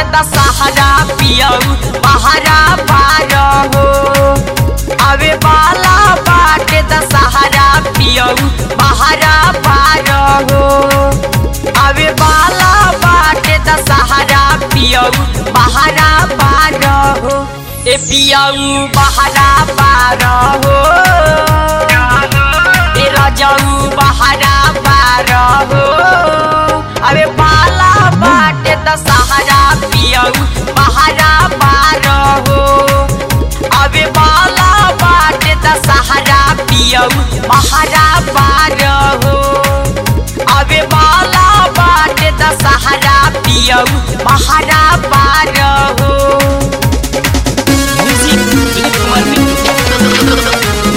दशहरा पियऊ बहरा बार हो अबे बाला बाटे दशहरा पियऊ बहरा बार हो अबे बाला बाटे दशहरा पियऊ बहरा बार हो ए पियऊ बहरा बार हो ए रजऊ बहरा बार हो अबे बाला बाटे दशहरा पियऊ बहरा बार हो अबे बाला बाटे दशहरा पियऊ बहरा बार हो अबे बाला बाटे दशहरा पियऊ बहरा बार हो म्यूजिक विनीत कुमार मित्तल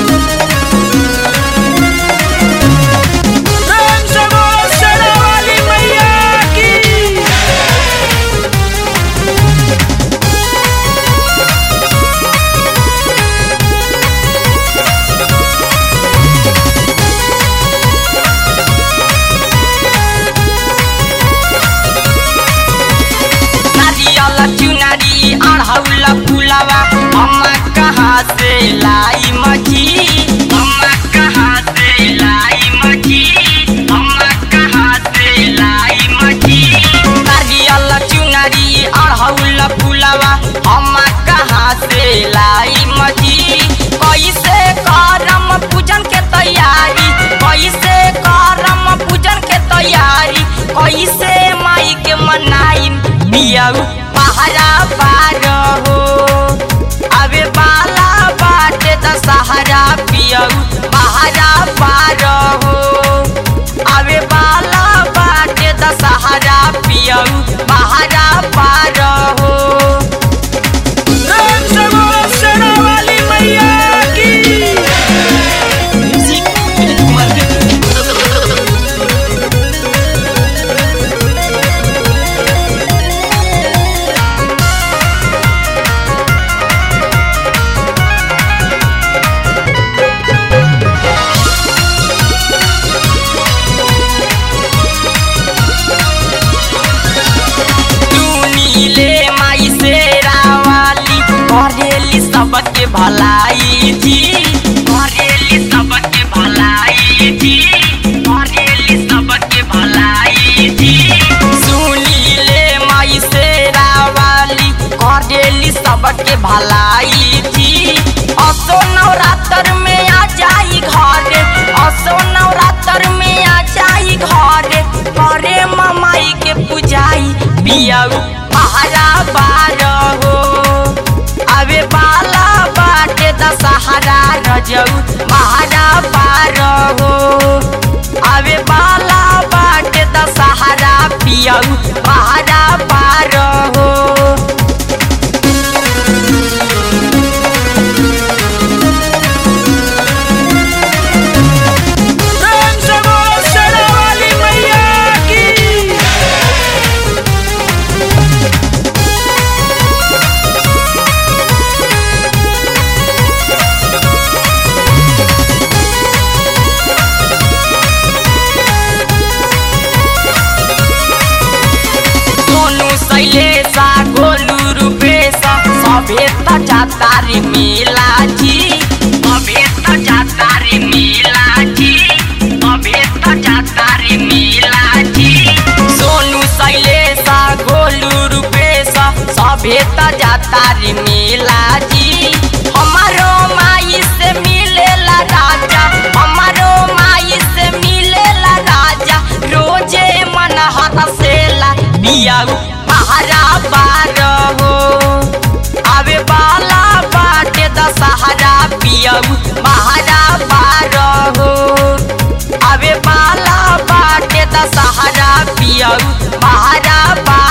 प्रेम से बोल शेरा वाली मैया की नारियल चुनरी अढ़ौल फुलवा अम्मा कहाँ से लाई मछी अम्मा कहाँ से लाई मछी अम्मा कहाँ से लाई मछी नारियल चुनरी अढ़ौल फुलवा अम्मा कहाँ से लाई मछी कैसे करम पूजन के तैयारी कैसे करम पूजन के तैयारी कैसे माई के मनाई पियऊ पहरा पार हो अबे बाला बाटे दशहरा पियऊ पहरा पार हो अबे बाला बाटे दशहरा पियऊ पहरा पार हो प्रेम से बोल शेरा वाली मैया की म्यूजिक विनीत कुमार मित्तल नीले माई से रावाली करेली सबके भलाई जी करेली सबके भलाई जी करेली सबके भलाई जी सुनीले माई से रावाली करेली सबके भलाई जी असो नवरात्र में आ जाई घर असो नवरात्र में आ जाई घर करे ममाई के पूजाई पियऊ पहरा बार हो अबे बाला बाटे दशहरा रजऊ महारा पार हो अबे बाला बाटे दशहरा पियऊ महारा पार हो प्रेम से बोल शेरा वाली मैया की सोनू शैलेशा गोलू रूपेशा सभे त जाता रे मेला जी सभे त जाता रे मेला जी सभे त जाता रे मेला जी सोनू शैलेशा गोलू रूपेशा सभे त जाता रे मेला जी हमारो माई से मिलेला राजा हमारो माई से मिलेला राजा रोजे मन हतसेला पियाऊ पहरा बार हो अबे बाला बाटे दशहरा पियऊ पहरा बार हो अबे बाला बाटे दशहरा पियऊ पहरा बार